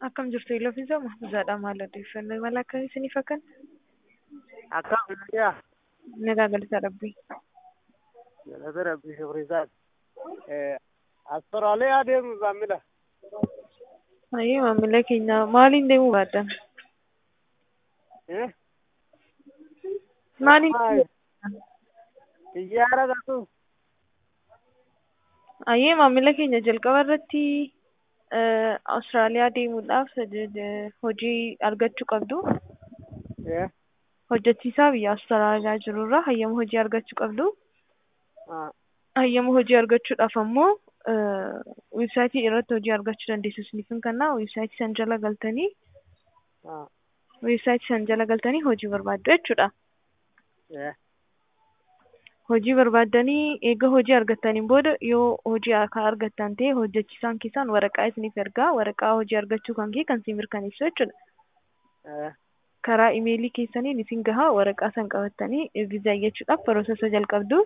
Akkam jirtu Iloofisaa Mahfuuzaadha. Maal odeeffannoo imala akkamii isiniif akkan? Akkam nagaa. Nagaa galata Rabbii. Galata Rabbii shukrisaati. Astoraalee adeemu maamila. Ayyee maamila keenya maaliin deemuu baaddan? Eh? Maaliin? Xiyyaara gatuu. Ayyee maamila keenya jalqaba irratti Awustiraaliyaa deemuudhaaf hojii argachuu qabdu. Eh? Hojjechiisaa biyya Awustiraaliyaa jirurraa hayyama hojii argachuu qabdu. Ah. Hayyama hojii argachuudhaaf ammoo weebsaayitii irratti hojii argachuu dandeessu isiniif hin kennaa. Weebsaayitii san jala galtanii Ah. weebsaayitii san jala galtanii hojii barbaaddu jechuudha. Eh? Hojii barbaaddanii eega hojii argattaniin booda yoo hojii akka argattan ta'e hojjechiisaan keessan waraqaa isiniif ergaa waraqaa hojii argachuu kan kee kan si mirkaneessu jechuudha. Eh? Karaa imeelii keessaniin isin gahaa waraqaa san qabattanii viizaa iyyachuudhaaf piroosesa jalqabdu.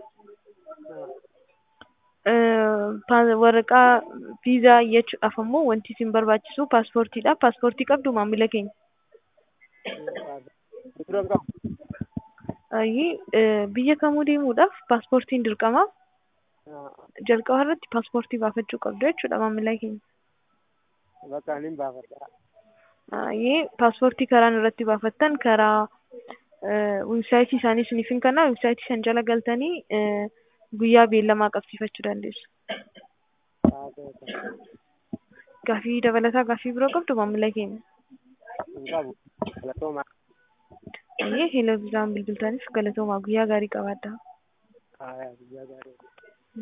Waraqaa viizaa iyyachuudhaaf ammoo wanti isin barbaachisu paaspoortiidha. Paaspoortii qabdu maamila keenya. Bidiroon qabu. Ayyee biyya kamuu deemuudhaaf paaspoortiin dirqama. Ah. Jalqaba irratti paaspoortii baafachuu qabdu jechuudha maamila keenya. Bakka ani hin baafadha. Ayyee paaspoortii karaan irratti baafattan karaa weebsaayitii isaanii isiniif hin kennaa weebsaayitii san jala galtanii guyyaa beellamaa qabsiifachuu dandeessu. Ah, ta'e. Gaafii dabalataa gaafii biroo qabdu maamila keenya. Hin qabu. Galatoomaa. Ayyee heloo viizaan bilbiltaniif galatoomaa guyyaa gaarii qabaadhaa. Ah, guyyaa gaarii.